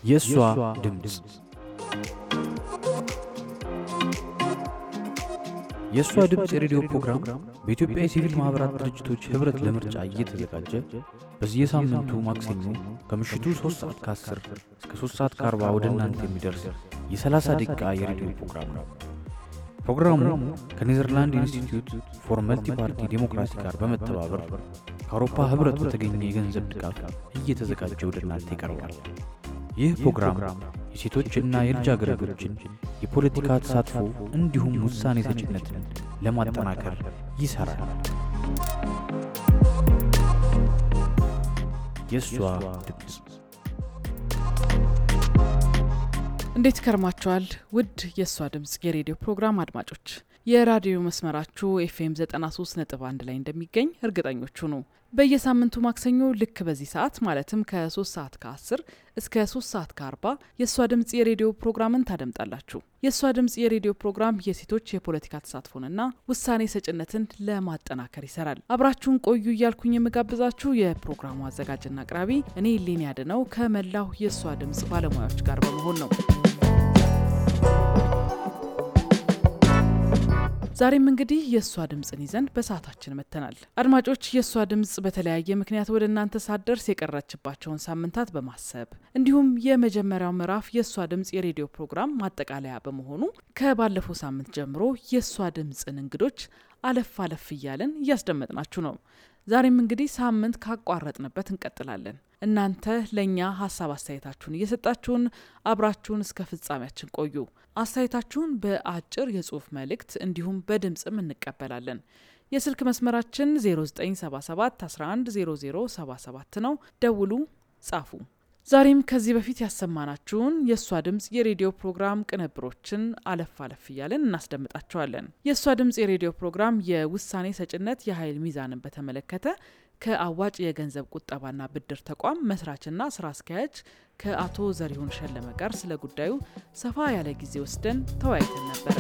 የእሷ ድምፅ የእሷ ድምፅ የሬዲዮ ፕሮግራም በኢትዮጵያ የሲቪል ማኅበራት ድርጅቶች ኅብረት ለምርጫ እየተዘጋጀ በየሳምንቱ ማክሰኞ ከምሽቱ 3 ሰዓት ከ10 እስከ 3 ሰዓት ከ40 ወደ እናንተ የሚደርስ የ30 ደቂቃ የሬዲዮ ፕሮግራም ነው። ፕሮግራሙ ከኔዘርላንድ ኢንስቲትዩት ፎር መልቲ ፓርቲ ዴሞክራሲ ጋር በመተባበር ከአውሮፓ ኅብረት በተገኘ የገንዘብ ድጋፍ እየተዘጋጀ ወደ እናንተ ይቀርባል። ይህ ፕሮግራም የሴቶችና የልጃገረዶችን የፖለቲካ ተሳትፎ እንዲሁም ውሳኔ ሰጭነትን ለማጠናከር ይሠራል። የእሷ ድምፅ እንዴት ከርማችኋል? ውድ የእሷ ድምፅ የሬዲዮ ፕሮግራም አድማጮች የራዲዮ መስመራችሁ ኤፍኤም 93 ነጥብ አንድ ላይ እንደሚገኝ እርግጠኞች ሁኑ። በየሳምንቱ ማክሰኞ ልክ በዚህ ሰዓት ማለትም ከ3 ሰዓት ከ10 እስከ 3 ሰዓት ከ40 የእሷ ድምፅ የሬዲዮ ፕሮግራምን ታደምጣላችሁ። የእሷ ድምፅ የሬዲዮ ፕሮግራም የሴቶች የፖለቲካ ተሳትፎንና ውሳኔ ሰጭነትን ለማጠናከር ይሰራል። አብራችሁን ቆዩ እያልኩኝ የምጋብዛችሁ የፕሮግራሙ አዘጋጅና አቅራቢ እኔ ሌን ያድነው ከመላው የእሷ ድምፅ ባለሙያዎች ጋር በመሆን ነው። ዛሬም እንግዲህ የእሷ ድምፅን ይዘን በሰዓታችን መጥተናል። አድማጮች የእሷ ድምፅ በተለያየ ምክንያት ወደ እናንተ ሳትደርስ የቀረችባቸውን ሳምንታት በማሰብ እንዲሁም የመጀመሪያው ምዕራፍ የእሷ ድምፅ የሬዲዮ ፕሮግራም ማጠቃለያ በመሆኑ ከባለፈው ሳምንት ጀምሮ የእሷ ድምፅን እንግዶች አለፍ አለፍ እያለን እያስደመጥናችሁ ነው። ዛሬም እንግዲህ ሳምንት ካቋረጥንበት እንቀጥላለን። እናንተ ለእኛ ሀሳብ አስተያየታችሁን እየሰጣችሁን አብራችሁን እስከ ፍጻሜያችን ቆዩ። አስተያየታችሁን በአጭር የጽሁፍ መልእክት እንዲሁም በድምፅም እንቀበላለን። የስልክ መስመራችን 0977 110077 ነው። ደውሉ፣ ጻፉ። ዛሬም ከዚህ በፊት ያሰማናችሁን የእሷ ድምፅ የሬዲዮ ፕሮግራም ቅንብሮችን አለፍ አለፍ እያለን እናስደምጣችኋለን። የእሷ ድምፅ የሬዲዮ ፕሮግራም የውሳኔ ሰጭነት የኃይል ሚዛንን በተመለከተ ከአዋጭ የገንዘብ ቁጠባና ብድር ተቋም መስራችና ስራ አስኪያጅ ከአቶ ዘሪሁን ሸለመ ጋር ስለ ጉዳዩ ሰፋ ያለ ጊዜ ወስደን ተወያይተን ነበረ።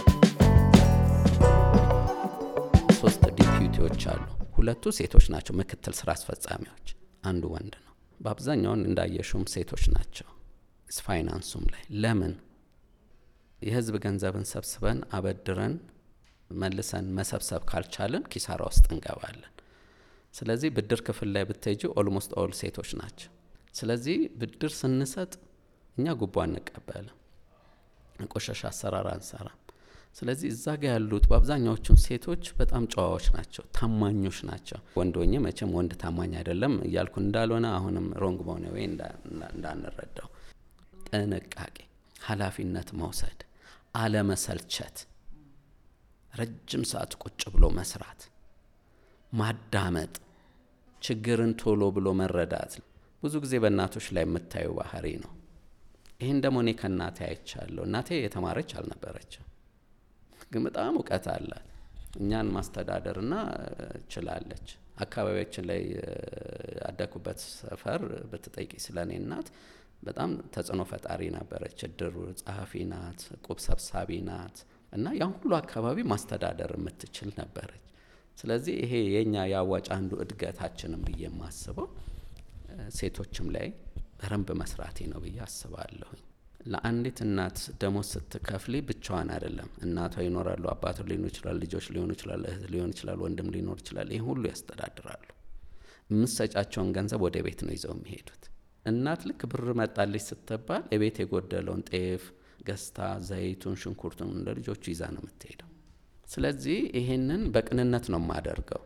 ሶስት ዲፒዩቲዎች አሉ። ሁለቱ ሴቶች ናቸው፣ ምክትል ስራ አስፈጻሚዎች፣ አንዱ ወንድ ነው። በአብዛኛውን እንዳየሹም ሴቶች ናቸው። ፋይናንሱም ላይ ለምን የህዝብ ገንዘብን ሰብስበን አበድረን መልሰን መሰብሰብ ካልቻለን ኪሳራ ውስጥ እንገባለን። ስለዚህ ብድር ክፍል ላይ ብትሄጂ ኦልሞስት ኦል ሴቶች ናቸው። ስለዚህ ብድር ስንሰጥ እኛ ጉቦ አንቀበልም፣ ቆሻሻ አሰራር አንሰራም። ስለዚህ እዛ ጋ ያሉት በአብዛኛዎቹን ሴቶች በጣም ጨዋዎች ናቸው፣ ታማኞች ናቸው። ወንድ ሆኜ መቼም ወንድ ታማኝ አይደለም እያልኩ እንዳልሆነ አሁንም ሮንግ በሆነ ወይ እንዳንረዳው፣ ጥንቃቄ፣ ኃላፊነት መውሰድ፣ አለመሰልቸት፣ ረጅም ሰዓት ቁጭ ብሎ መስራት ማዳመጥ፣ ችግርን ቶሎ ብሎ መረዳት ብዙ ጊዜ በእናቶች ላይ የምታዩ ባህሪ ነው። ይህን ደግሞ እኔ ከእናቴ አይቻለሁ። እናቴ የተማረች አልነበረችም፣ ግን በጣም እውቀት አላት። እኛን ማስተዳደርና ችላለች። አካባቢያችን ላይ ያደኩበት ሰፈር ብትጠይቂ ስለ እኔ እናት በጣም ተጽዕኖ ፈጣሪ ነበረች። እድር ጸሐፊ ናት፣ ቁብ ሰብሳቢ ናት እና ያን ሁሉ አካባቢ ማስተዳደር የምትችል ነበረች። ስለዚህ ይሄ የኛ የአዋጭ አንዱ እድገታችንም ብዬ የማስበው ሴቶችም ላይ በረንብ መስራቴ ነው ብዬ አስባለሁኝ። ለአንዲት እናት ደሞዝ ስትከፍሊ ብቻዋን አይደለም። እናቷ ይኖራሉ፣ አባቱ ሊሆኑ ይችላል፣ ልጆች ሊሆኑ ይችላል፣ እህት ሊሆን ይችላል፣ ወንድም ሊኖር ይችላል። ይህ ሁሉ ያስተዳድራሉ። የምትሰጫቸውን ገንዘብ ወደ ቤት ነው ይዘው የሚሄዱት። እናት ልክ ብር መጣልሽ ስትባል የቤት የጎደለውን ጤፍ ገዝታ ዘይቱን፣ ሽንኩርቱን እንደ ልጆቹ ይዛ ነው የምትሄደው። ስለዚህ ይሄንን በቅንነት ነው የማደርገው።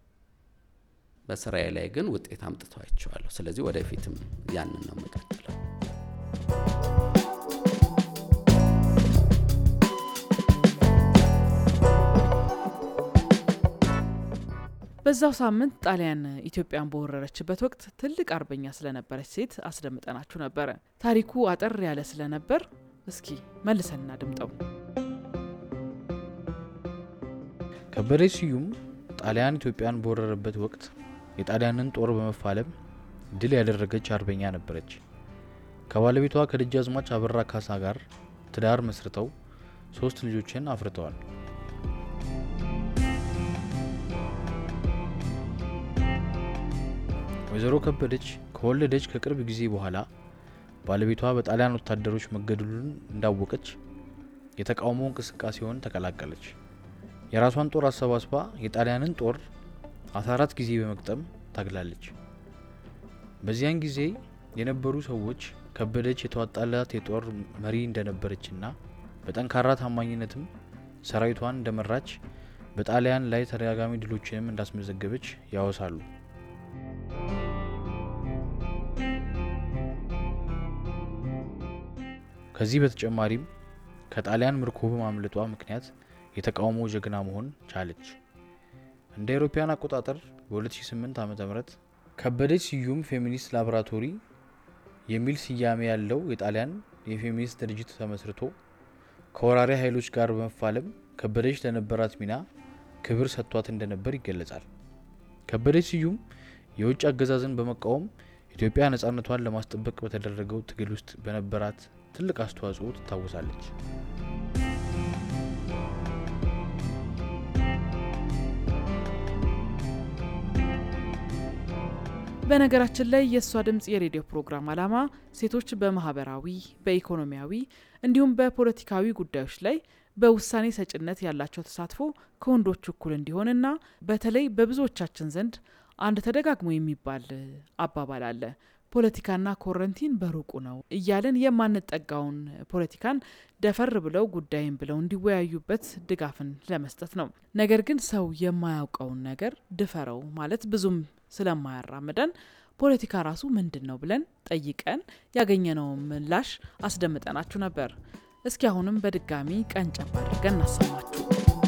በስራዬ ላይ ግን ውጤት አምጥተዋቸዋለሁ። ስለዚህ ወደፊትም ያንን ነው የምቀጥለው። በዛው ሳምንት ጣሊያን ኢትዮጵያን በወረረችበት ወቅት ትልቅ አርበኛ ስለነበረች ሴት አስደምጠናችሁ ነበረ። ታሪኩ አጠር ያለ ስለነበር እስኪ መልሰን እናድምጠው። ከበደ ስዩም ጣሊያን ኢትዮጵያን በወረረበት ወቅት የጣሊያንን ጦር በመፋለም ድል ያደረገች አርበኛ ነበረች። ከባለቤቷ ከደጃዝማች አበራ ካሳ ጋር ትዳር መስርተው ሶስት ልጆችን አፍርተዋል። ወይዘሮ ከበደች ከወለደች ከቅርብ ጊዜ በኋላ ባለቤቷ በጣሊያን ወታደሮች መገደሉን እንዳወቀች የተቃውሞ እንቅስቃሴውን ተቀላቀለች። የራሷን ጦር አሰባስባ የጣሊያንን ጦር አስራ አራት ጊዜ በመግጠም ታግላለች። በዚያን ጊዜ የነበሩ ሰዎች ከበደች የተዋጣላት የጦር መሪ እንደነበረችና በጠንካራ ታማኝነትም ሰራዊቷን እንደመራች በጣሊያን ላይ ተደጋጋሚ ድሎችንም እንዳስመዘገበች ያወሳሉ። ከዚህ በተጨማሪም ከጣሊያን ምርኮ በማምለጧ ምክንያት የተቃውሞ ጀግና መሆን ቻለች። እንደ አውሮፓውያን አቆጣጠር በ2008 ዓ ም ከበደች ስዩም ፌሚኒስት ላቦራቶሪ የሚል ስያሜ ያለው የጣሊያን የፌሚኒስት ድርጅት ተመስርቶ ከወራሪ ኃይሎች ጋር በመፋለም ከበደች ለነበራት ሚና ክብር ሰጥቷት እንደነበር ይገለጻል። ከበደች ስዩም የውጭ አገዛዝን በመቃወም ኢትዮጵያ ነጻነቷን ለማስጠበቅ በተደረገው ትግል ውስጥ በነበራት ትልቅ አስተዋጽኦ ትታወሳለች። በነገራችን ላይ የእሷ ድምፅ የሬዲዮ ፕሮግራም ዓላማ ሴቶች በማህበራዊ፣ በኢኮኖሚያዊ እንዲሁም በፖለቲካዊ ጉዳዮች ላይ በውሳኔ ሰጭነት ያላቸው ተሳትፎ ከወንዶች እኩል እንዲሆንና በተለይ በብዙዎቻችን ዘንድ አንድ ተደጋግሞ የሚባል አባባል አለ ፖለቲካና ኮረንቲን በሩቁ ነው እያለን የማንጠጋውን ፖለቲካን ደፈር ብለው ጉዳይን ብለው እንዲወያዩበት ድጋፍን ለመስጠት ነው። ነገር ግን ሰው የማያውቀውን ነገር ድፈረው ማለት ብዙም ስለማያራምደን ፖለቲካ ራሱ ምንድን ነው ብለን ጠይቀን ያገኘነውን ምላሽ አስደምጠናችሁ ነበር። እስኪ አሁንም በድጋሚ ቀንጨብ አድርገን እናሰማችሁ።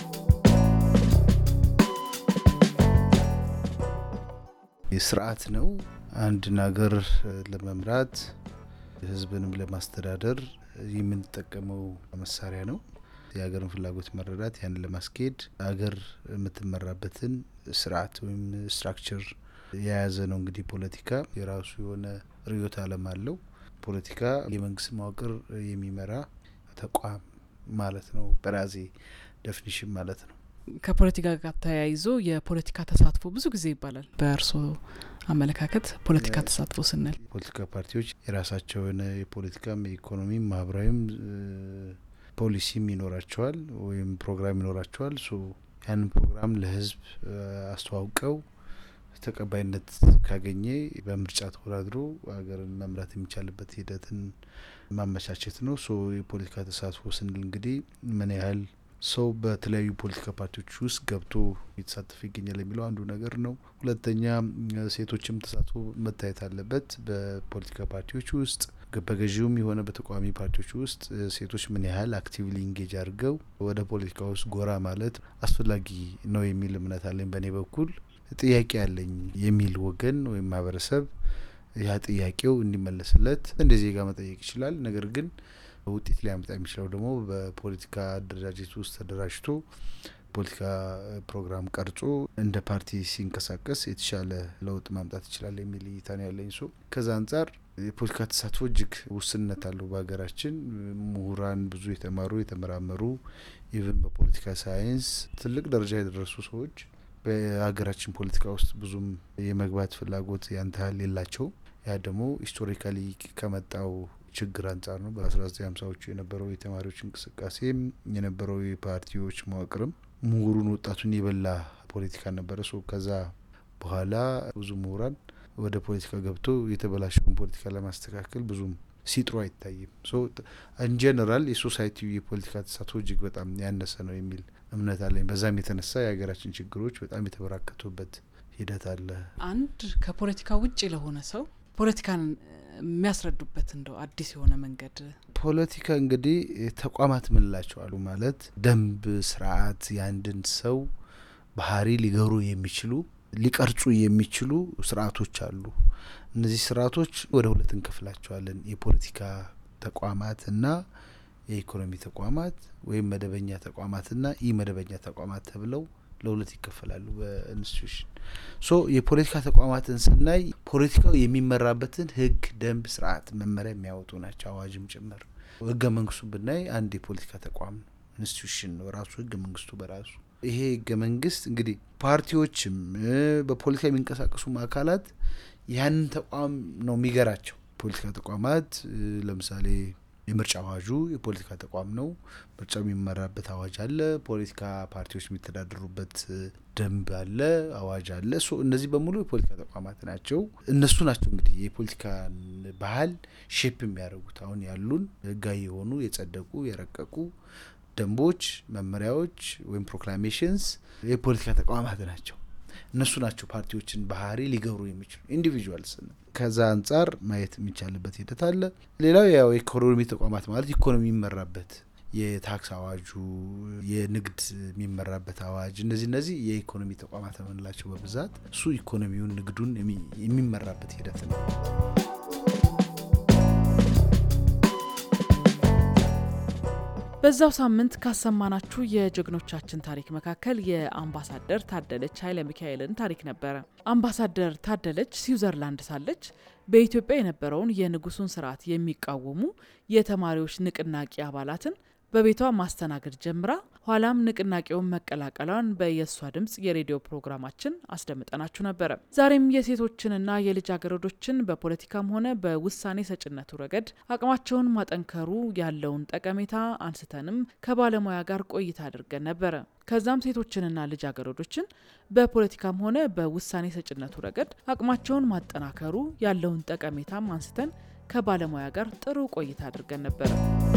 ስርዓት ነው። አንድን ሀገር ለመምራት ህዝብንም ለማስተዳደር የምንጠቀመው መሳሪያ ነው። የሀገርን ፍላጎት መረዳት፣ ያንን ለማስኬድ ሀገር የምትመራበትን ስርዓት ወይም ስትራክቸር የያዘ ነው። እንግዲህ ፖለቲካ የራሱ የሆነ ርዕዮተ ዓለም አለው። ፖለቲካ የመንግስት መዋቅር የሚመራ ተቋም ማለት ነው። በራሴ ዴፊኒሽን ማለት ነው። ከፖለቲካ ጋር ተያይዞ የፖለቲካ ተሳትፎ ብዙ ጊዜ ይባላል። በእርስዎ አመለካከት ፖለቲካ ተሳትፎ ስንል ፖለቲካ ፓርቲዎች የራሳቸው የሆነ የፖለቲካም የኢኮኖሚም ማህበራዊም ፖሊሲም ይኖራቸዋል ወይም ፕሮግራም ይኖራቸዋል። ሶ ያንን ፕሮግራም ለህዝብ አስተዋውቀው ተቀባይነት ካገኘ በምርጫ ተወዳድሮ ሀገርን መምራት የሚቻልበት ሂደትን ማመቻቸት ነው። ሶ የፖለቲካ ተሳትፎ ስንል እንግዲህ ምን ያህል ሰው በተለያዩ ፖለቲካ ፓርቲዎች ውስጥ ገብቶ እየተሳተፈ ይገኛል የሚለው አንዱ ነገር ነው። ሁለተኛ ሴቶችም ተሳትፎ መታየት አለበት። በፖለቲካ ፓርቲዎች ውስጥ በገዢውም የሆነ በተቃዋሚ ፓርቲዎች ውስጥ ሴቶች ምን ያህል አክቲቭሊ ኢንጌጅ አድርገው ወደ ፖለቲካ ውስጥ ጎራ ማለት አስፈላጊ ነው የሚል እምነት አለኝ። በእኔ በኩል ጥያቄ አለኝ የሚል ወገን ወይም ማህበረሰብ ያ ጥያቄው እንዲመለስለት እንደ ዜጋ መጠየቅ ይችላል። ነገር ግን ውጤት ሊያመጣ የሚችለው ደግሞ በፖለቲካ አደረጃጀት ውስጥ ተደራጅቶ ፖለቲካ ፕሮግራም ቀርጾ እንደ ፓርቲ ሲንቀሳቀስ የተሻለ ለውጥ ማምጣት ይችላል የሚል እይታ ነው ያለኝ። ሶ ከዛ አንጻር የፖለቲካ ተሳትፎ እጅግ ውስንነት አለው በሀገራችን። ምሁራን ብዙ የተማሩ የተመራመሩ ኢቨን በፖለቲካ ሳይንስ ትልቅ ደረጃ የደረሱ ሰዎች በሀገራችን ፖለቲካ ውስጥ ብዙም የመግባት ፍላጎት ያን ያህል የላቸውም። ያ ደግሞ ሂስቶሪካሊ ከመጣው ችግር አንጻር ነው። በ1950ዎቹ የነበረው የተማሪዎች እንቅስቃሴም የነበረው የፓርቲዎች መዋቅርም ምሁሩን ወጣቱን የበላ ፖለቲካ ነበረ። ሶ ከዛ በኋላ ብዙ ምሁራን ወደ ፖለቲካ ገብቶ የተበላሸውን ፖለቲካ ለማስተካከል ብዙም ሲጥሩ አይታይም። ሶ ኢንጀነራል የሶሳይቲው የፖለቲካ ተሳትፎ እጅግ በጣም ያነሰ ነው የሚል እምነት አለኝ። በዛም የተነሳ የሀገራችን ችግሮች በጣም የተበራከቱበት ሂደት አለ። አንድ ከፖለቲካ ውጭ ለሆነ ሰው ፖለቲካን የሚያስረዱበት እንደው አዲስ የሆነ መንገድ ፖለቲካ እንግዲህ ተቋማት ምንላቸው አሉ ማለት ደንብ፣ ስርዓት የአንድን ሰው ባህሪ ሊገሩ የሚችሉ ሊቀርጹ የሚችሉ ስርዓቶች አሉ። እነዚህ ስርዓቶች ወደ ሁለት እንከፍላቸዋለን። የፖለቲካ ተቋማት እና የኢኮኖሚ ተቋማት ወይም መደበኛ ተቋማትና ኢ መደበኛ ተቋማት ተብለው ለሁለት ይከፈላሉ በኢንስቲቱሽን። ሶ የፖለቲካ ተቋማትን ስናይ ፖለቲካው የሚመራበትን ህግ፣ ደንብ፣ ስርዓት፣ መመሪያ የሚያወጡ ናቸው፣ አዋጅም ጭምር። ህገ መንግስቱ ብናይ አንድ የፖለቲካ ተቋም ነው፣ ኢንስቲቱሽን ነው ራሱ ህገ መንግስቱ በራሱ። ይሄ ህገ መንግስት እንግዲህ ፓርቲዎችም በፖለቲካ የሚንቀሳቀሱ አካላት ያንን ተቋም ነው የሚገራቸው። ፖለቲካ ተቋማት ለምሳሌ የምርጫ አዋጁ የፖለቲካ ተቋም ነው። ምርጫው የሚመራበት አዋጅ አለ። ፖለቲካ ፓርቲዎች የሚተዳደሩበት ደንብ አለ፣ አዋጅ አለ። እነዚህ በሙሉ የፖለቲካ ተቋማት ናቸው። እነሱ ናቸው እንግዲህ የፖለቲካ ባህል ሼፕ የሚያደርጉት አሁን ያሉን ህጋዊ የሆኑ የጸደቁ የረቀቁ ደንቦች፣ መመሪያዎች ወይም ፕሮክላሜሽንስ የፖለቲካ ተቋማት ናቸው። እነሱ ናቸው ፓርቲዎችን ባህሪ ሊገብሩ የሚችሉ ኢንዲቪጁዋልስ ነው። ከዛ አንጻር ማየት የሚቻልበት ሂደት አለ። ሌላው ያው የኢኮኖሚ ተቋማት ማለት ኢኮኖሚ የሚመራበት የታክስ አዋጁ፣ የንግድ የሚመራበት አዋጅ፣ እነዚህ እነዚህ የኢኮኖሚ ተቋማት የምንላቸው በብዛት እሱ ኢኮኖሚውን ንግዱን የሚመራበት ሂደት ነው። በዛው ሳምንት ካሰማናችሁ የጀግኖቻችን ታሪክ መካከል የአምባሳደር ታደለች ኃይለ ሚካኤልን ታሪክ ነበረ። አምባሳደር ታደለች ስዊዘርላንድ ሳለች በኢትዮጵያ የነበረውን የንጉሱን ስርዓት የሚቃወሙ የተማሪዎች ንቅናቄ አባላትን በቤቷ ማስተናገድ ጀምራ ኋላም ንቅናቄውን መቀላቀሏን በየሷ ድምጽ የሬዲዮ ፕሮግራማችን አስደምጠናችሁ ነበረ። ዛሬም የሴቶችንና የልጃገረዶችን በፖለቲካም ሆነ በውሳኔ ሰጭነቱ ረገድ አቅማቸውን ማጠንከሩ ያለውን ጠቀሜታ አንስተንም ከባለሙያ ጋር ቆይታ አድርገን ነበረ። ከዛም ሴቶችንና ልጃገረዶችን በፖለቲካም ሆነ በውሳኔ ሰጭነቱ ረገድ አቅማቸውን ማጠናከሩ ያለውን ጠቀሜታም አንስተን ከባለሙያ ጋር ጥሩ ቆይታ አድርገን ነበረ።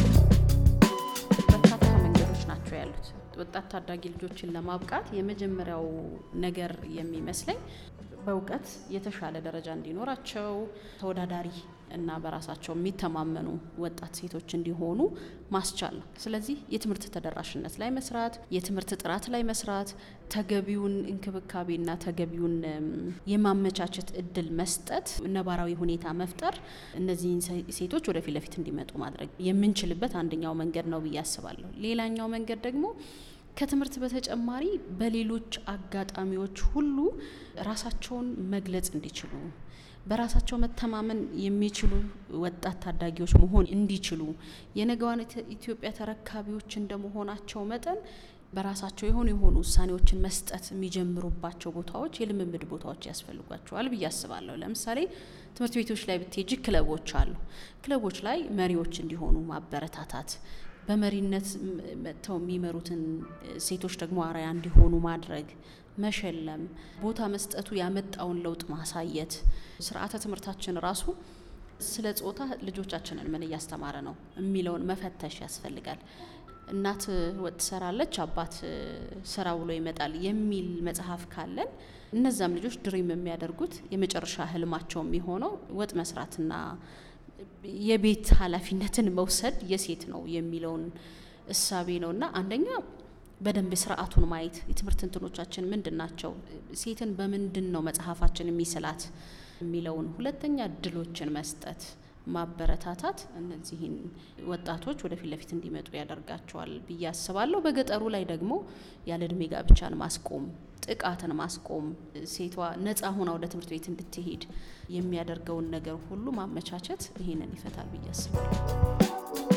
ናቸው ያሉት ወጣት ታዳጊ ልጆችን ለማብቃት የመጀመሪያው ነገር የሚመስለኝ በእውቀት የተሻለ ደረጃ እንዲኖራቸው ተወዳዳሪ እና በራሳቸው የሚተማመኑ ወጣት ሴቶች እንዲሆኑ ማስቻል ነው። ስለዚህ የትምህርት ተደራሽነት ላይ መስራት፣ የትምህርት ጥራት ላይ መስራት፣ ተገቢውን እንክብካቤና ተገቢውን የማመቻቸት እድል መስጠት፣ ነባራዊ ሁኔታ መፍጠር፣ እነዚህን ሴቶች ወደፊት ለፊት እንዲመጡ ማድረግ የምንችልበት አንደኛው መንገድ ነው ብዬ አስባለሁ። ሌላኛው መንገድ ደግሞ ከትምህርት በተጨማሪ በሌሎች አጋጣሚዎች ሁሉ ራሳቸውን መግለጽ እንዲችሉ በራሳቸው መተማመን የሚችሉ ወጣት ታዳጊዎች መሆን እንዲችሉ የነገዋን ኢትዮጵያ ተረካቢዎች እንደመሆናቸው መጠን በራሳቸው የሆኑ የሆኑ ውሳኔዎችን መስጠት የሚጀምሩባቸው ቦታዎች የልምምድ ቦታዎች ያስፈልጓቸዋል ብዬ አስባለሁ። ለምሳሌ ትምህርት ቤቶች ላይ ብትሄጂ ክለቦች አሉ። ክለቦች ላይ መሪዎች እንዲሆኑ ማበረታታት በመሪነት መጥተው የሚመሩትን ሴቶች ደግሞ አርአያ እንዲሆኑ ማድረግ፣ መሸለም፣ ቦታ መስጠቱ ያመጣውን ለውጥ ማሳየት። ስርዓተ ትምህርታችን ራሱ ስለ ጾታ ልጆቻችንን ምን እያስተማረ ነው የሚለውን መፈተሽ ያስፈልጋል። እናት ወጥ ትሰራለች፣ አባት ስራ ውሎ ይመጣል የሚል መጽሐፍ ካለን እነዛም ልጆች ድሪም የሚያደርጉት የመጨረሻ ህልማቸው የሚሆነው ወጥ መስራትና የቤት ኃላፊነትን መውሰድ የሴት ነው የሚለውን እሳቤ ነው እና አንደኛ በደንብ ስርዓቱን ማየት የትምህርት እንትኖቻችን ምንድን ናቸው፣ ሴትን በምንድን ነው መጽሐፋችን የሚስላት የሚለውን፣ ሁለተኛ እድሎችን መስጠት ማበረታታት እነዚህን ወጣቶች ወደፊት ለፊት እንዲመጡ ያደርጋቸዋል ብዬ አስባለሁ። በገጠሩ ላይ ደግሞ ያለ እድሜ ጋብቻን ማስቆም ጥቃትን ማስቆም ሴቷ ነጻ ሆና ወደ ትምህርት ቤት እንድትሄድ የሚያደርገውን ነገር ሁሉ ማመቻቸት ይሄንን ይፈታል ብዬ አስባለሁ።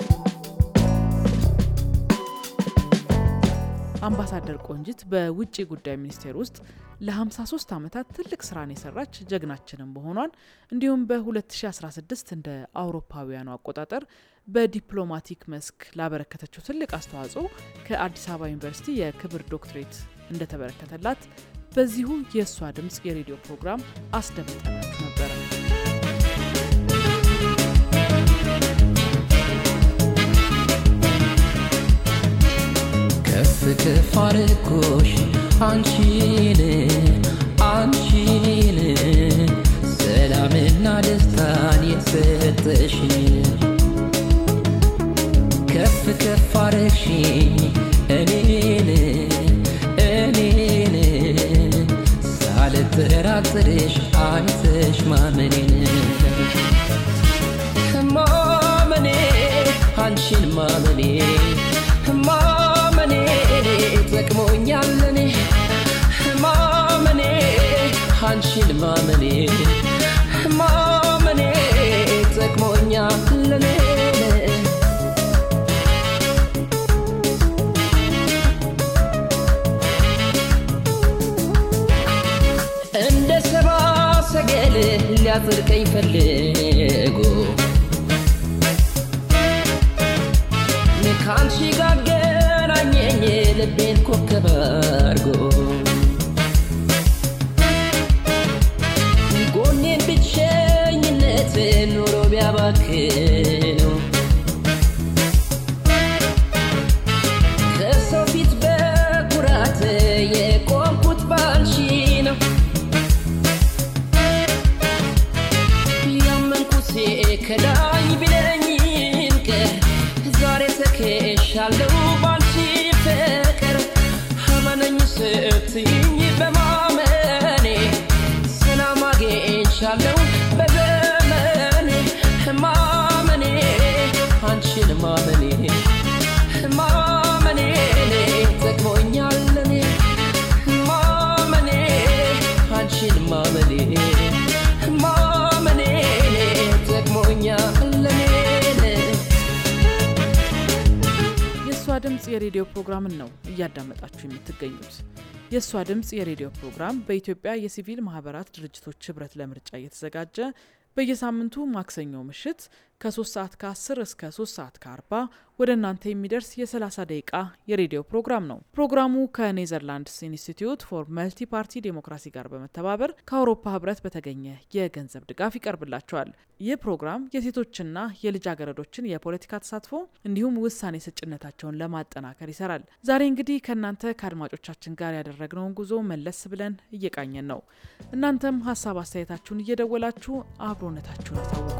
አምባሳደር ቆንጂት በውጭ ጉዳይ ሚኒስቴር ውስጥ ለ53 ዓመታት ትልቅ ስራን የሰራች ጀግናችንን መሆኗን እንዲሁም በ2016 እንደ አውሮፓውያኑ አቆጣጠር በዲፕሎማቲክ መስክ ላበረከተችው ትልቅ አስተዋጽኦ ከአዲስ አበባ ዩኒቨርሲቲ የክብር ዶክትሬት እንደተበረከተላት በዚሁ የእሷ ድምፅ የሬዲዮ ፕሮግራም አስደምጠናችሁ ነበረ። ከፍ ከፍ አረኩሽ አንቺን አንቺን ሰላምና ደስታን የሰጠሽን ከፍ ከፍ አረግሽኝ እኔን እኔን ሳልጠራጥርሽ አይተሽ ማመኔን ማመኔ አንቺን ማመኔ ማመኔ ጠቅሞኛል እኔ ማመኔ አንቺን ማመኔ ማመኔ ጠቅሞኛል እኔ እንደ ሰባ ሰገል ሊያጽድቀኝ ፈልጎ ከአንቺ ጋር ገናኘኝ ልቤን ኮከብ አድርጎ ጎኔን ብቸኝነት ኑሮ ቢያባክነው ከሰው ፊት በኩራት የቆምኩት ባንቺ ነው ያመንኩት ከዳኝ ቢለኝም ቀር ዛሬ ተከሻለሁ ባንቺ ፍቅር አመነኝ ስትይኝ በማመኔ ሰላም አግኝቻለሁ በዘመኔ ማመኔ አንቺን ማመኔ ማመኔ ጠቅሞኛል እኔ ማመኔ አንቺን ማመኔ ማመኔ ጠቅሞኛል እኔ የእሷ ድምፅ የሬዲዮ ፕሮግራምን ነው እያዳመጣችሁ የምትገኙት። የእሷ ድምፅ የሬዲዮ ፕሮግራም በኢትዮጵያ የሲቪል ማህበራት ድርጅቶች ህብረት ለምርጫ እየተዘጋጀ በየሳምንቱ ማክሰኞ ምሽት ከ3 ሰዓት ከ10 እስከ 3 ሰዓት ከ40 ወደ እናንተ የሚደርስ የ30 ደቂቃ የሬዲዮ ፕሮግራም ነው። ፕሮግራሙ ከኔዘርላንድስ ኢንስቲትዩት ፎር መልቲ ፓርቲ ዴሞክራሲ ጋር በመተባበር ከአውሮፓ ህብረት በተገኘ የገንዘብ ድጋፍ ይቀርብላቸዋል። ይህ ፕሮግራም የሴቶችና የልጃገረዶችን የፖለቲካ ተሳትፎ እንዲሁም ውሳኔ ሰጭነታቸውን ለማጠናከር ይሰራል። ዛሬ እንግዲህ ከእናንተ ከአድማጮቻችን ጋር ያደረግነውን ጉዞ መለስ ብለን እየቃኘን ነው። እናንተም ሀሳብ አስተያየታችሁን እየደወላችሁ አብሮነታችሁን አሳውቁ።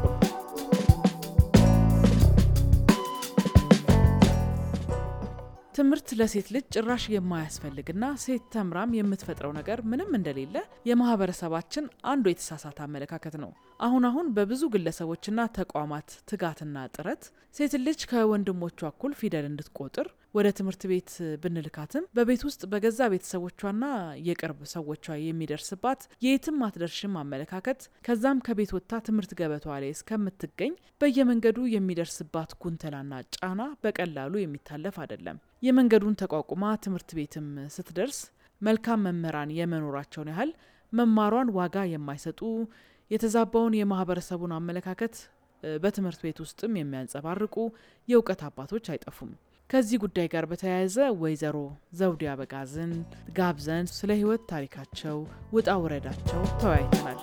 ትምህርት ለሴት ልጅ ጭራሽ የማያስፈልግና ሴት ተምራም የምትፈጥረው ነገር ምንም እንደሌለ የማህበረሰባችን አንዱ የተሳሳተ አመለካከት ነው። አሁን አሁን በብዙ ግለሰቦችና ተቋማት ትጋትና ጥረት ሴት ልጅ ከወንድሞቿ እኩል ፊደል እንድትቆጥር ወደ ትምህርት ቤት ብንልካትም በቤት ውስጥ በገዛ ቤተሰቦቿና የቅርብ ሰዎቿ የሚደርስባት የየትም አትደርሽም አመለካከት ከዛም ከቤት ወጥታ ትምህርት ገበቷ ላይ እስከምትገኝ በየመንገዱ የሚደርስባት ጉንተላና ጫና በቀላሉ የሚታለፍ አይደለም። የመንገዱን ተቋቁማ ትምህርት ቤትም ስትደርስ መልካም መምህራን የመኖራቸውን ያህል መማሯን ዋጋ የማይሰጡ የተዛባውን የማህበረሰቡን አመለካከት በትምህርት ቤት ውስጥም የሚያንጸባርቁ የእውቀት አባቶች አይጠፉም። ከዚህ ጉዳይ ጋር በተያያዘ ወይዘሮ ዘውዴ አበጋዝን ጋብዘን ስለ ህይወት ታሪካቸው ውጣ ውረዳቸው ተወያይተናል።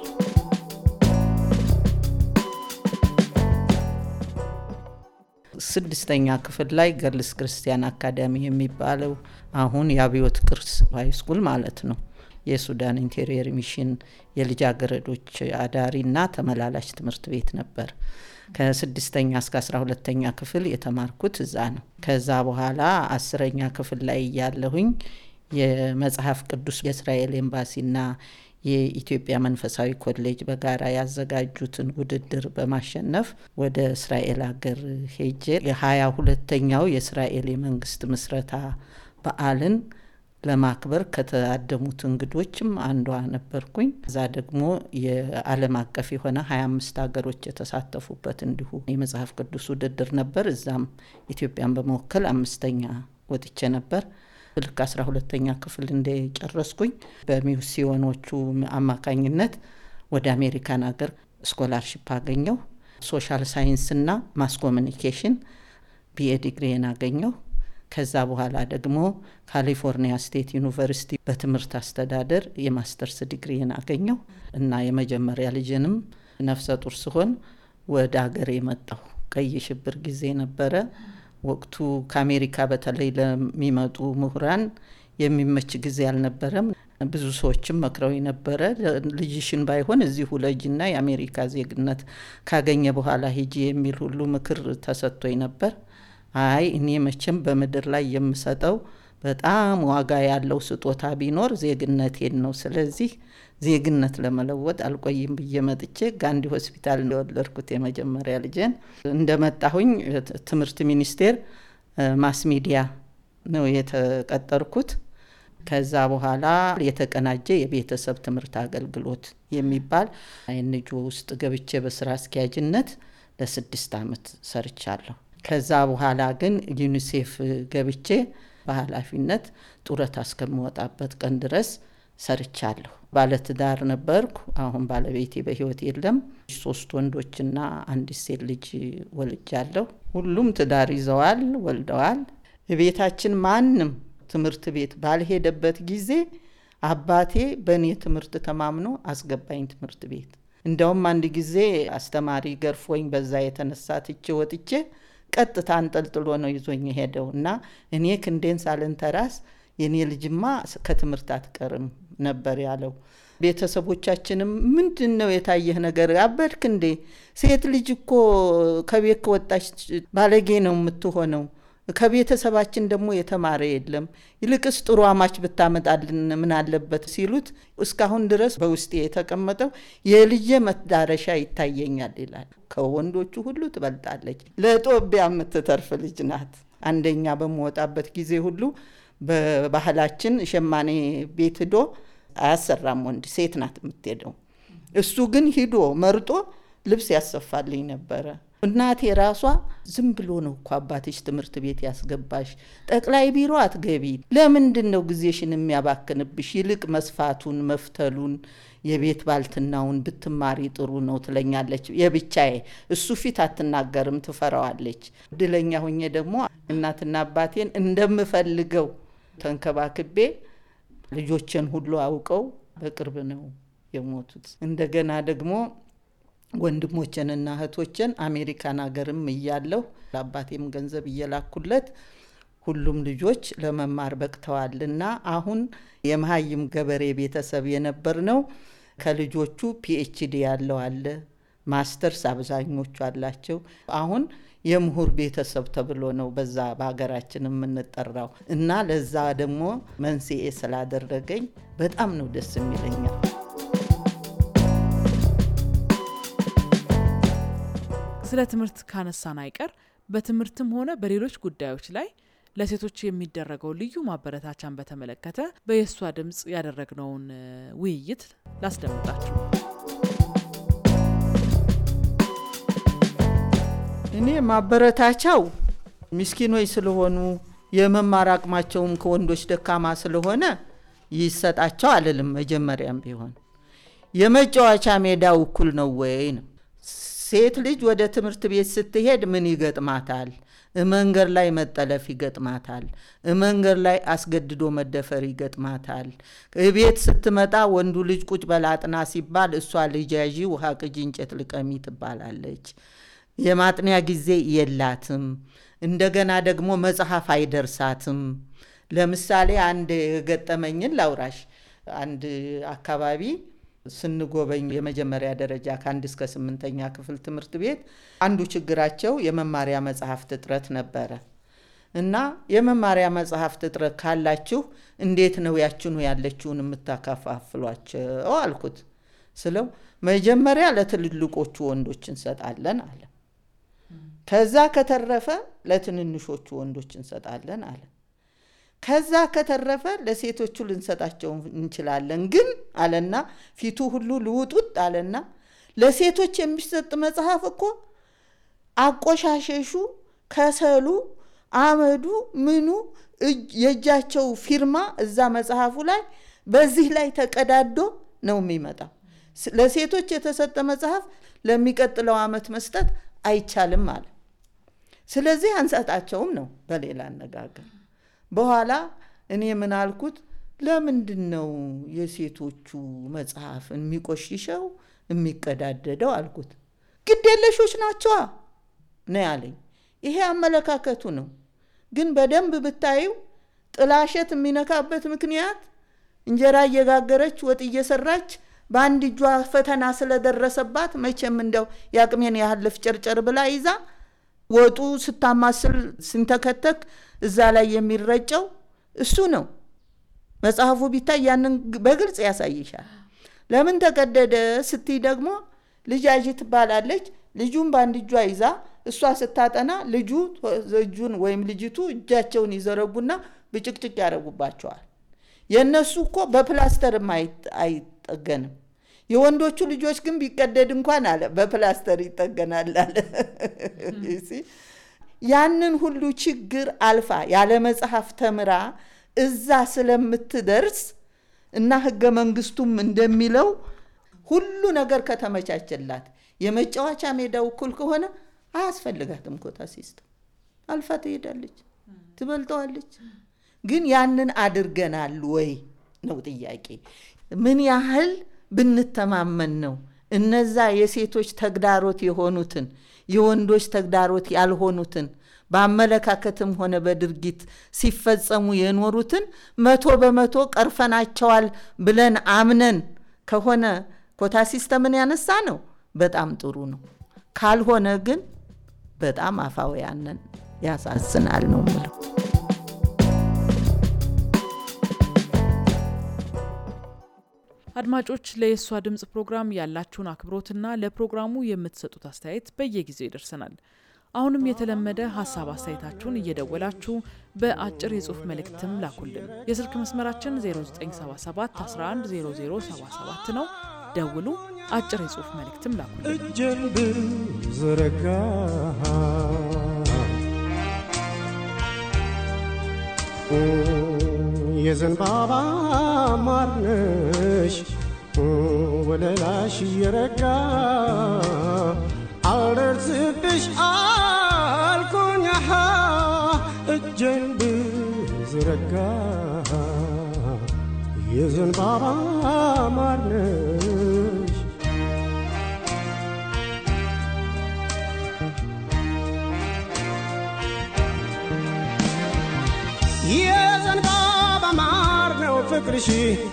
ስድስተኛ ክፍል ላይ ገርልስ ክርስቲያን አካዳሚ የሚባለው አሁን የአብዮት ቅርስ ሃይስኩል ማለት ነው። የሱዳን ኢንቴሪየር ሚሽን የልጃገረዶች አዳሪና ተመላላሽ ትምህርት ቤት ነበር። ከስድስተኛ እስከ አስራ ሁለተኛ ክፍል የተማርኩት እዛ ነው። ከዛ በኋላ አስረኛ ክፍል ላይ እያለሁኝ የመጽሐፍ ቅዱስ የእስራኤል ኤምባሲና የኢትዮጵያ መንፈሳዊ ኮሌጅ በጋራ ያዘጋጁትን ውድድር በማሸነፍ ወደ እስራኤል ሀገር ሄጄ የሀያ ሁለተኛው የእስራኤል የመንግስት ምስረታ በዓልን ለማክበር ከተአደሙት እንግዶችም አንዷ ነበርኩኝ። እዛ ደግሞ የዓለም አቀፍ የሆነ ሀያ አምስት ሀገሮች የተሳተፉበት እንዲሁ የመጽሐፍ ቅዱስ ውድድር ነበር። እዛም ኢትዮጵያን በመወከል አምስተኛ ወጥቼ ነበር። ልክ አስራ ሁለተኛ ክፍል እንደጨረስኩኝ በሚስዮኖቹ አማካኝነት ወደ አሜሪካን ሀገር ስኮላርሽፕ አገኘው። ሶሻል ሳይንስና ማስ ኮሚኒኬሽን ቢኤ ዲግሪን አገኘው። ከዛ በኋላ ደግሞ ካሊፎርኒያ ስቴት ዩኒቨርሲቲ በትምህርት አስተዳደር የማስተርስ ዲግሪን አገኘው እና የመጀመሪያ ልጅንም ነፍሰ ጡር ስሆን ወደ ሀገር የመጣሁ ቀይ ሽብር ጊዜ ነበረ። ወቅቱ ከአሜሪካ በተለይ ለሚመጡ ምሁራን የሚመች ጊዜ አልነበረም። ብዙ ሰዎችም መክረው ነበረ። ልጅሽን ባይሆን እዚሁ ለጅና የአሜሪካ ዜግነት ካገኘ በኋላ ሂጂ የሚል ሁሉ ምክር ተሰጥቶኝ ነበር። አይ እኔ መቼም በምድር ላይ የምሰጠው በጣም ዋጋ ያለው ስጦታ ቢኖር ዜግነቴን ነው። ስለዚህ ዜግነት ለመለወጥ አልቆይም ብዬ መጥቼ ጋንዲ ሆስፒታል እንደወለድኩት የመጀመሪያ ልጄን እንደመጣሁኝ ትምህርት ሚኒስቴር ማስ ሚዲያ ነው የተቀጠርኩት። ከዛ በኋላ የተቀናጀ የቤተሰብ ትምህርት አገልግሎት የሚባል አይንጆ ውስጥ ገብቼ በስራ አስኪያጅነት ለስድስት አመት ሰርቻለሁ። ከዛ በኋላ ግን ዩኒሴፍ ገብቼ በኃላፊነት ጡረታ እስከምወጣበት ቀን ድረስ ሰርቻለሁ። ባለትዳር ነበርኩ። አሁን ባለቤቴ በህይወት የለም። ሶስት ወንዶችና አንዲት ሴት ልጅ ወልጃለሁ። ሁሉም ትዳር ይዘዋል፣ ወልደዋል። ቤታችን ማንም ትምህርት ቤት ባልሄደበት ጊዜ አባቴ በእኔ ትምህርት ተማምኖ አስገባኝ ትምህርት ቤት። እንደውም አንድ ጊዜ አስተማሪ ገርፎኝ በዛ የተነሳ ትቼ ወጥቼ ቀጥታ አንጠልጥሎ ነው ይዞኝ ሄደው እና እኔ ክንዴን ሳልንተራስ የኔ ልጅማ ከትምህርት አትቀርም ነበር ያለው። ቤተሰቦቻችንም ምንድን ነው የታየህ ነገር አበድክ እንዴ? ሴት ልጅ እኮ ከቤት ከወጣች ባለጌ ነው የምትሆነው። ከቤተሰባችን ደግሞ የተማረ የለም። ይልቅስ ጥሩ አማች ብታመጣልን ምን አለበት ሲሉት እስካሁን ድረስ በውስጤ የተቀመጠው የልጄ መዳረሻ ይታየኛል ይላል። ከወንዶቹ ሁሉ ትበልጣለች። ለጦቢያ የምትተርፍ ልጅ ናት። አንደኛ በምወጣበት ጊዜ ሁሉ በባህላችን ሸማኔ ቤት ሂዶ አያሰራም ወንድ፣ ሴት ናት የምትሄደው። እሱ ግን ሂዶ መርጦ ልብስ ያሰፋልኝ ነበረ። እናቴ ራሷ ዝም ብሎ ነው እኮ አባትሽ ትምህርት ቤት ያስገባሽ፣ ጠቅላይ ቢሮ አትገቢ፣ ለምንድን ነው ጊዜሽን የሚያባክንብሽ? ይልቅ መስፋቱን መፍተሉን የቤት ባልትናውን ብትማሪ ጥሩ ነው ትለኛለች። የብቻዬ እሱ ፊት አትናገርም፣ ትፈራዋለች። እድለኛ ሆኜ ደግሞ እናትና አባቴን እንደምፈልገው ተንከባክቤ ልጆችን ሁሉ አውቀው በቅርብ ነው የሞቱት። እንደገና ደግሞ ወንድሞችንና እህቶችን አሜሪካን ሀገርም እያለሁ ለአባቴም ገንዘብ እየላኩለት ሁሉም ልጆች ለመማር በቅተዋልና አሁን የመሀይም ገበሬ ቤተሰብ የነበር ነው። ከልጆቹ ፒኤችዲ ያለው አለ፣ ማስተርስ አብዛኞቹ አላቸው። አሁን የምሁር ቤተሰብ ተብሎ ነው በዛ በሀገራችን የምንጠራው እና ለዛ ደግሞ መንስኤ ስላደረገኝ በጣም ነው ደስ የሚለኛል። ስለ ትምህርት ካነሳን አይቀር በትምህርትም ሆነ በሌሎች ጉዳዮች ላይ ለሴቶች የሚደረገው ልዩ ማበረታቻን በተመለከተ በየሷ ድምፅ ያደረግነውን ውይይት ላስደምጣችሁ። እኔ ማበረታቻው ምስኪኖች ስለሆኑ የመማር አቅማቸውም ከወንዶች ደካማ ስለሆነ ይሰጣቸው አልልም። መጀመሪያም ቢሆን የመጫወቻ ሜዳው እኩል ነው ወይ ነው። ሴት ልጅ ወደ ትምህርት ቤት ስትሄድ ምን ይገጥማታል? መንገድ ላይ መጠለፍ ይገጥማታል። መንገድ ላይ አስገድዶ መደፈር ይገጥማታል። ቤት ስትመጣ ወንዱ ልጅ ቁጭ በላጥና ሲባል እሷ ልጅ ያዢ ውሃ ቅጂ እንጨት ልቀሚ ትባላለች። የማጥኒያ ጊዜ የላትም። እንደገና ደግሞ መጽሐፍ አይደርሳትም። ለምሳሌ አንድ የገጠመኝን ላውራሽ። አንድ አካባቢ ስንጎበኝ የመጀመሪያ ደረጃ ከአንድ እስከ ስምንተኛ ክፍል ትምህርት ቤት አንዱ ችግራቸው የመማሪያ መጽሐፍት እጥረት ነበረ እና የመማሪያ መጽሐፍት እጥረት ካላችሁ እንዴት ነው ያችኑ ያለችውን የምታከፋፍሏቸው አልኩት። ስለው መጀመሪያ ለትልልቆቹ ወንዶች እንሰጣለን አለ። ከዛ ከተረፈ ለትንንሾቹ ወንዶች እንሰጣለን አለ። ከዛ ከተረፈ ለሴቶቹ ልንሰጣቸው እንችላለን ግን አለና ፊቱ ሁሉ ልውጡጥ አለና ለሴቶች የሚሰጥ መጽሐፍ እኮ አቆሻሸሹ፣ ከሰሉ፣ አመዱ፣ ምኑ የእጃቸው ፊርማ እዛ መጽሐፉ ላይ በዚህ ላይ ተቀዳዶ ነው የሚመጣው። ለሴቶች የተሰጠ መጽሐፍ ለሚቀጥለው ዓመት መስጠት አይቻልም አለ። ስለዚህ አንሰጣቸውም ነው በሌላ አነጋገር። በኋላ እኔ ምን አልኩት፣ ለምንድን ነው የሴቶቹ መጽሐፍ የሚቆሽሸው የሚቀዳደደው አልኩት። ግዴለሾች ናቸዋ ነው ያለኝ። ይሄ አመለካከቱ ነው። ግን በደንብ ብታዩ ጥላሸት የሚነካበት ምክንያት እንጀራ እየጋገረች ወጥ እየሰራች በአንድ እጇ ፈተና ስለደረሰባት መቼም እንደው የአቅሜን ያህል ልፍጨርጨር ብላ ይዛ ወጡ ስታማስል ስንተከተክ እዛ ላይ የሚረጨው እሱ ነው። መጽሐፉ ቢታይ ያንን በግልጽ ያሳይሻል። ለምን ተቀደደ ስትይ ደግሞ ልጃጅ ትባላለች። ልጁን በአንድ እጇ ይዛ እሷ ስታጠና ልጁ እጁን ወይም ልጅቱ እጃቸውን ይዘረጉና ብጭቅጭቅ ያደረጉባቸዋል። የእነሱ እኮ በፕላስተርም አይጠገንም። የወንዶቹ ልጆች ግን ቢቀደድ እንኳን አለ በፕላስተር ይጠገናል አለ። ያንን ሁሉ ችግር አልፋ ያለ መጽሐፍ ተምራ እዛ ስለምትደርስ እና ህገ መንግስቱም እንደሚለው ሁሉ ነገር ከተመቻቸላት የመጫወቻ ሜዳው እኩል ከሆነ አያስፈልጋትም ኮታ ሲስተም። አልፋ ትሄዳለች፣ ትበልጠዋለች። ግን ያንን አድርገናል ወይ ነው ጥያቄ። ምን ያህል ብንተማመን ነው እነዛ የሴቶች ተግዳሮት የሆኑትን የወንዶች ተግዳሮት ያልሆኑትን በአመለካከትም ሆነ በድርጊት ሲፈጸሙ የኖሩትን መቶ በመቶ ቀርፈናቸዋል ብለን አምነን ከሆነ ኮታ ሲስተምን ያነሳ ነው በጣም ጥሩ ነው። ካልሆነ ግን በጣም አፋውያንን ያሳዝናል ነው ምለው። አድማጮች ለየሷ ድምጽ ፕሮግራም ያላችሁን አክብሮትና ለፕሮግራሙ የምትሰጡት አስተያየት በየጊዜው ይደርሰናል። አሁንም የተለመደ ሀሳብ አስተያየታችሁን እየደወላችሁ በአጭር የጽሁፍ መልእክትም ላኩልን። የስልክ መስመራችን 0977 110077 ነው። ደውሉ፣ አጭር የጽሁፍ መልእክትም ላኩልን። እጄን ብዘረጋ የዘንባባ ማርነሽ ወለላሽ እየረጋ አልደርስብሽ አልኩኝ እጄን ብዘረጋ የዘንባባ ማርነሽ የዘንባባ ማር ነው ፍቅርሽ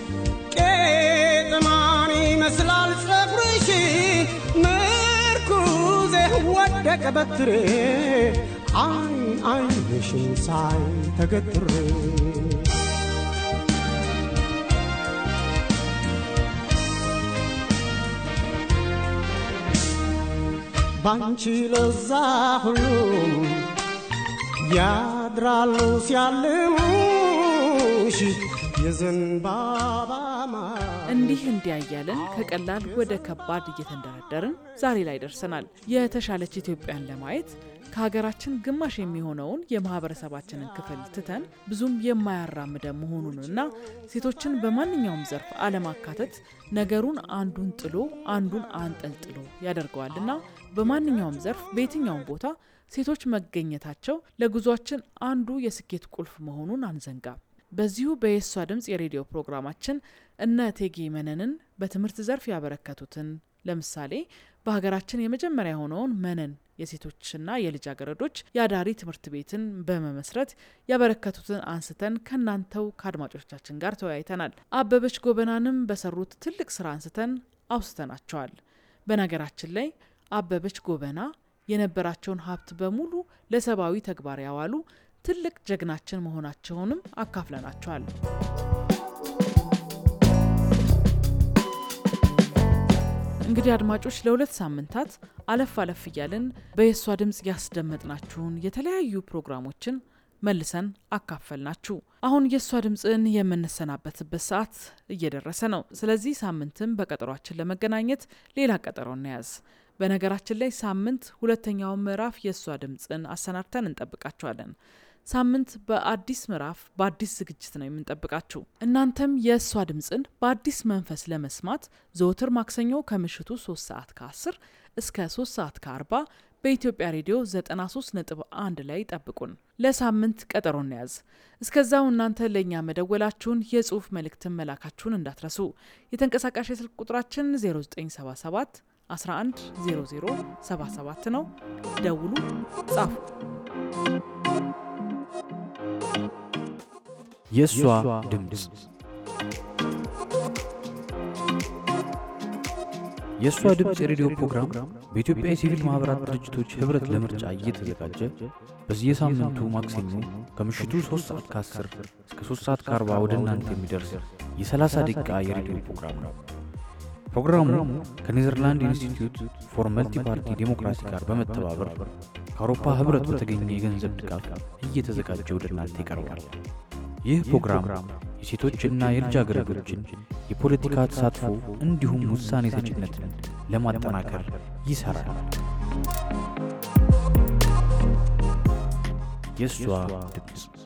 ቄጥማን ይመስላል ጸጉርሽ ምርኩዜ ወደቀ በትሬ አይን አይንሽን ሳይ ተገትሬ ባንቺ ለዛ ሁሉም ያድራሉ ሲያልሙሽ የዘንባባ ማር እንዲህ እንዲያ እያለን ከቀላል ወደ ከባድ እየተንደረደርን ዛሬ ላይ ደርሰናል። የተሻለች ኢትዮጵያን ለማየት ከሀገራችን ግማሽ የሚሆነውን የማህበረሰባችንን ክፍል ትተን ብዙም የማያራምደን መሆኑንና ሴቶችን በማንኛውም ዘርፍ አለማካተት ነገሩን አንዱን ጥሎ አንዱን አንጠልጥሎ ያደርገዋልና በማንኛውም ዘርፍ በየትኛውም ቦታ ሴቶች መገኘታቸው ለጉዟችን አንዱ የስኬት ቁልፍ መሆኑን አንዘንጋም። በዚሁ በየሷ ድምፅ የሬዲዮ ፕሮግራማችን እነ እቴጌ መነንን በትምህርት ዘርፍ ያበረከቱትን ለምሳሌ በሀገራችን የመጀመሪያ የሆነውን መነን የሴቶችና የልጃገረዶች የአዳሪ ትምህርት ቤትን በመመስረት ያበረከቱትን አንስተን ከእናንተው ከአድማጮቻችን ጋር ተወያይተናል። አበበች ጎበናንም በሰሩት ትልቅ ስራ አንስተን አውስተናቸዋል። በነገራችን ላይ አበበች ጎበና የነበራቸውን ሀብት በሙሉ ለሰብአዊ ተግባር ያዋሉ ትልቅ ጀግናችን መሆናቸውንም አካፍለናቸዋል። እንግዲህ አድማጮች ለሁለት ሳምንታት አለፍ አለፍ እያልን በየሷ ድምፅ ያስደመጥናችሁን የተለያዩ ፕሮግራሞችን መልሰን አካፈልናችሁ። አሁን የእሷ ድምፅን የምንሰናበትበት ሰዓት እየደረሰ ነው። ስለዚህ ሳምንትም በቀጠሯችን ለመገናኘት ሌላ ቀጠሮ እንያዝ። በነገራችን ላይ ሳምንት ሁለተኛውን ምዕራፍ የእሷ ድምፅን አሰናድተን እንጠብቃችኋለን። ሳምንት በአዲስ ምዕራፍ በአዲስ ዝግጅት ነው የምንጠብቃችሁ። እናንተም የእሷ ድምፅን በአዲስ መንፈስ ለመስማት ዘወትር ማክሰኞ ከምሽቱ 3 ሰዓት ከ10 እስከ 3 ሰዓት ከ40 በኢትዮጵያ ሬዲዮ 93 ነጥብ 1 ላይ ጠብቁን። ለሳምንት ቀጠሮ እንያዝ። እስከዛው እናንተ ለእኛ መደወላችሁን የጽሁፍ መልእክትን መላካችሁን እንዳትረሱ። የተንቀሳቃሽ የስልክ ቁጥራችን 0977 11 0077 ነው። ደውሉ፣ ጻፉ። የእሷ ድምፅ የእሷ ድምፅ የሬዲዮ ፕሮግራም በኢትዮጵያ የሲቪል ማኅበራት ድርጅቶች ኅብረት ለምርጫ እየተዘጋጀ በየሳምንቱ ማክሰኞ ከምሽቱ 3 ሰዓት ከ10 እስከ 3 ሰዓት ከ40 ወደ እናንተ የሚደርስ የ30 ደቂቃ የሬዲዮ ፕሮግራም ነው። ፕሮግራሙ ከኔዘርላንድ ኢንስቲትዩት ፎር መልቲ ፓርቲ ዴሞክራሲ ጋር በመተባበር ከአውሮፓ ኅብረት በተገኘ የገንዘብ ድጋፍ እየተዘጋጀ ወደ እናንተ ይቀርባል። ይህ ፕሮግራም የሴቶችና የልጃገረዶችን የፖለቲካ ተሳትፎ እንዲሁም ውሳኔ ሰጭነትን ለማጠናከር ይሠራል። የእሷ ድምፅ